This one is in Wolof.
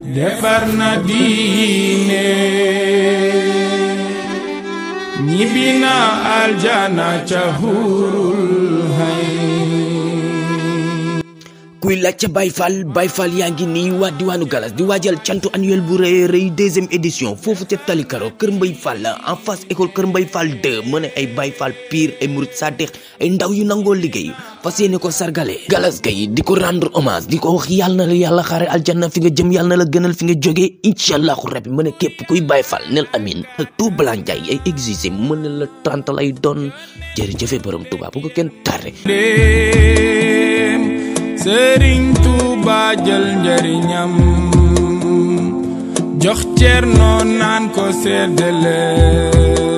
defar na diine ñibbi na aljana ca hurul hay kuy laajte Baye Fall Baye Fall yaa ngi nii waa diwaanu Galas di waajal cantu annuel bu rëy rëy deuxième édition foofu ca Talikaro Kër Mbay Fall en face école Kër Mbay Fall 2 mu ne ay Baye Fall pire ay murit sadiq ay ndaw yu nangoo liggéey fas yéene ko sargale Galas gay di ko rendre hommage di ko wax yàlla na la yàlla xaare aljanna fi nga jëm yàlla na la gënal fi nga jógee incha allahu rabbi mu ne képp kuy Baye Fall nel amin ak tout blanc jaay ay exigé mu ne la trente lay doon jërëjëfe borom Tuubaa bu ko kenn tardé dem sëriñ Tuuba jël njariñam jox Cerno naan ko seddale